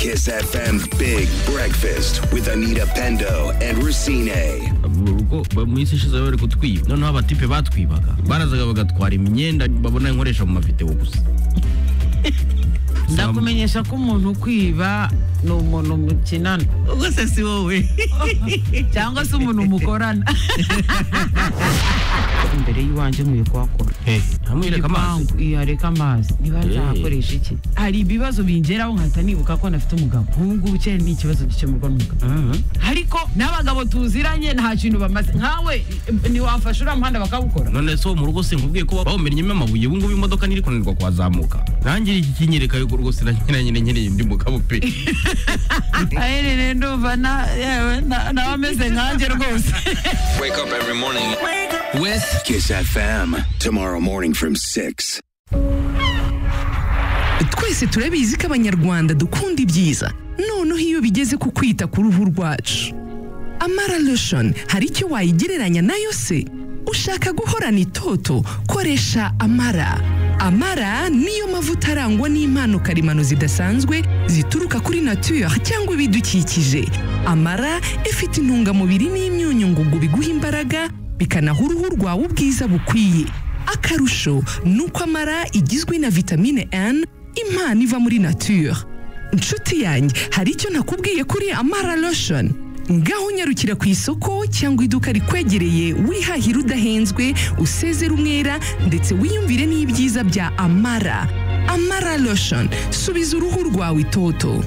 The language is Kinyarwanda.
Kiss FM Big Breakfast with Anita Pendo and Racine. mu rugo ba- mu minsi ishize bari kutwiba noneho abatipe batwibaga barazaga bagatwara imyenda babona nkoresha mu mavideo gusa ndakumenyesha ko umuntu ukwiba ni umuntu mukinana ubwose si wowe cyangwa se umuntu mukorana imbere y'iwanjye nkwiye kuhakora ntamwereka amazi Igipangu, iya, reka amazi niba nzahakoresha iki hari ibibazo bingeraho nkahita nibuka ko nafite umugabo nk'ubu ngubu cyane ni ikibazo gikemurwa n'umugabo ariko n'abagabo tuziranye nta kintu bamaze nkawe ntiwafasha uriya muhanda bakawukora none se wo mu rugo sinkubwiye ko bawumennyemo amabuye ubu ngubu imodoka ntiri kunanirwa kuhazamuka nangira iki kinyereka yuko rwose nanyina nyine nkeneye undi mugabo pe aherereye ndumva na- yewe, na- nawe ameze nkanjye rwose Wake up every morning. with Kiss FM tomorrow morning from 6. twese turabizi ko abanyarwanda dukunda ibyiza noneho iyo bigeze ku kwita ku ruhu rwacu amara lotion hari icyo wayigereranya nayo se ushaka guhorana itoto koresha amara amara niyo mavuta arangwa n'impano karemano zidasanzwe zituruka kuri nature cyangwa ibidukikije amara ifite intungamubiri n'imyunyu ngugu biguha imbaraga bikanaha uruhu rwawe ubwiza bukwiye akarusho ni uko amara igizwe na vitamine N impano iva muri nature inshuti yanjye hari icyo nakubwiye kuri amara lotion ngaho unyarukira ku isoko cyangwa iduka rikwegereye wihahira udahenzwe usezere umwera ndetse wiyumvire n'ibyiza bya amara amara lotion subiza uruhu rwawe itoto